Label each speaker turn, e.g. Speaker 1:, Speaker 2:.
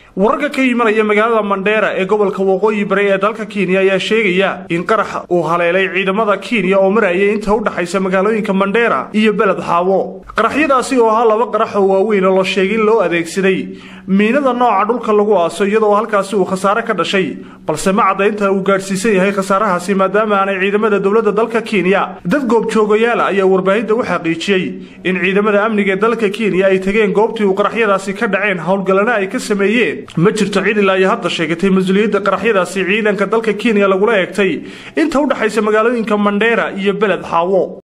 Speaker 1: wararka ka imanaya magaalada mandheera ee gobolka waqooyi bari ee dalka kenya ayaa sheegaya in qarax uu haleelay ciidamada kenya oo marayay inta u dhaxaysa magaalooyinka mandheera iyo beled xaawo qaraxyadaasi oo ahaa laba qarax oo waaweyn oo la sheegay in loo adeegsaday miinada nooca dhulka lagu aaso iyadoo halkaasi uu khasaare ka dhashay balse ma caddaynta uu gaadhsiisan yahay khasaarahaasi maadaama aanay ciidamada dowladda dalka kenya dad goobjoogayaala ayaa warbaahinta u xaqiijiyey in ciidamada amniga ee dalka kenya ay tageen goobtii uu qaraxyadaasi ka dhaceen howlgallana ay ka sameeyeen ma jirto cid ilaa iyo hadda sheegatay mas-uuliyadda qaraxyadaasi ciidanka dalka kenya lagula eegtay inta u dhaxaysa magaalooyinka mandheera iyo beled xaawo